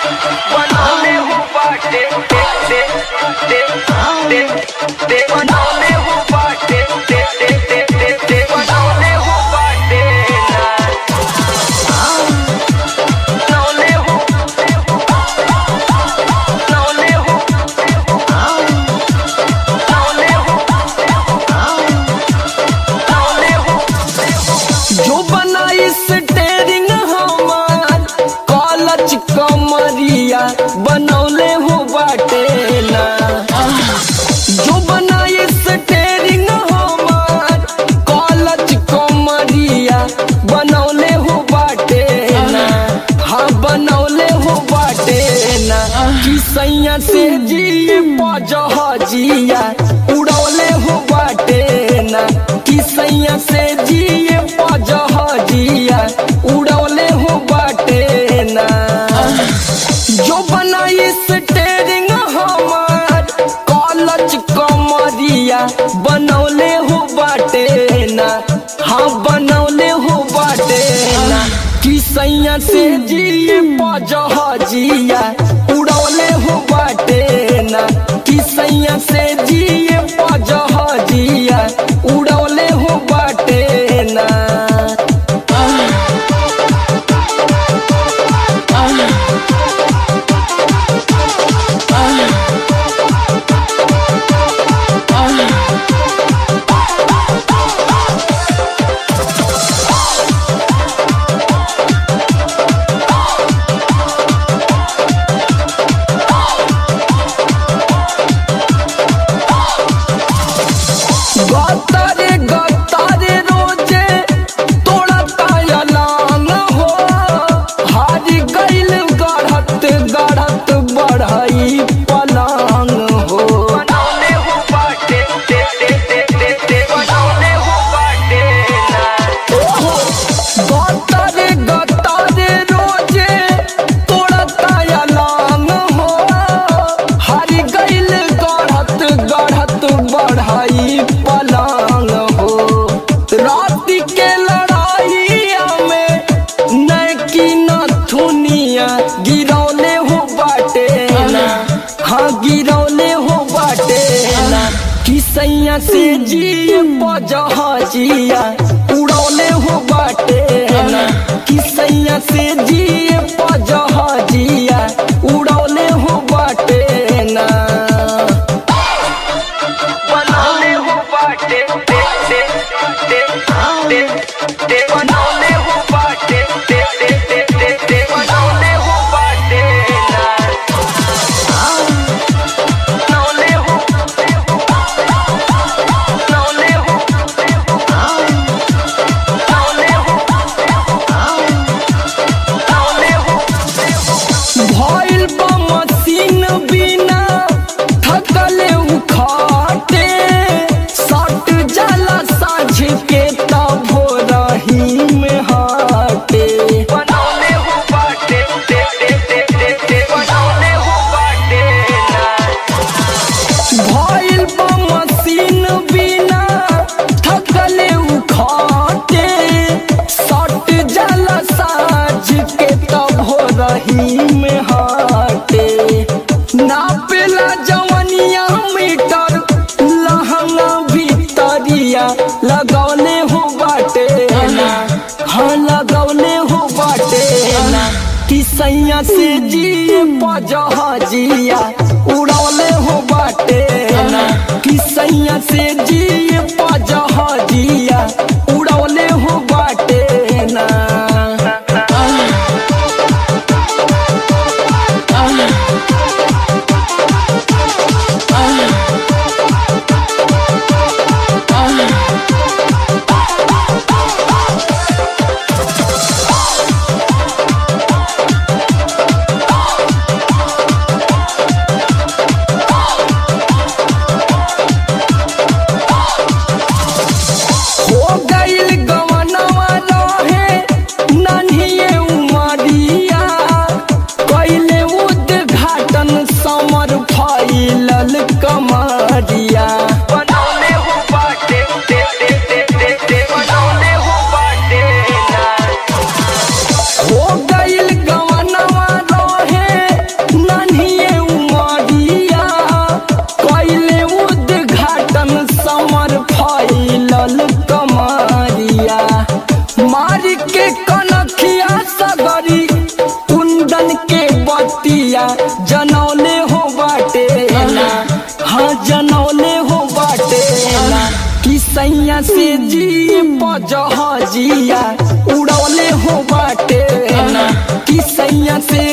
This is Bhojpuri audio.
बनौले हो बाटे दे दे दे दे दे बनौले हो बाटे दे दे दे दे दे बनौले हो बाटे ना बनौले हो बनौले हो बनौले हो बनौले हो जो बनाई स्टेरिंग हमार कॉलच कमरिया बनौले हो बाटे ना जो बनाई स्टेरिंग हमार कॉलच कमरिया बनौले हो बाटे ना हाँ बनौले हो बाटे ना कि सैया से जिए पजह जिया उड़ौले हो बाटे ना कि सैया से जिए पजह जिया उड़ौले हो बाटे ना जो बनाई स्टेरिंग हमार कॉलच कमरिया बनौले हो बाटे ना हाँ बनौले हो बाटे ना कि सैया से जिए पजह जिया उड़ौले हो बाटे ना कि सैया से जिए पजह जिया उड़ौले हो बाटे ना गतारे गतारे रोजे तोड़ा तायलान हो हारी गइल गढ़त गढ़त बढ़ई पलांग हो बनौले हो बाटे दे दे दे दे दे बनौले हो बाटे ना गतारे गतारे रोजे तोड़ा तायलान हो हारी गइल गढ़त गढ़त बढ़ई पलांग हो रात के लड़ाइया में नैकी नथुनिया गिरौले हो बाटे ना हाँ गिरौले हो बाटे ना कि सैया से जिए पजह जिया उड़ौले हो बाटे ना कि सैया से जिए पजह जिया उड़ौले हो बाटे ना बनौले हो बाटे दे दे दे दे दे बनौले हो बाटे दे दे दे दे दे बनौले हो बाटे ना बनौले हो बनौले हो बनौले हो बनौले हो भइल बा मशीन बिना थकले उखाटे सट जाला साझ के तब रही में हाटे बनौले हो बाटे दे दे दे दे दे बनौले हो बाटे ना भइल बा मशीन बिना थकले उखाटे सट जाला साझ के तब रही में हाटे नापेला जवनिया मीटर लहंगा भीतरिया लगौले हो बाटे ना हाँ लगौले हो बाटे ना कि सैया से जिए पजह जिया उड़ौले हो बाटे ना कि सैया से जिए पजह जिया उड़ौले हो बाटे ना हो जनौले हो बाटे ना हाँ जनौले हो बाटे ना कि सैया से जी पजह जिया उड़ौले हो बाटे ना कि सैया से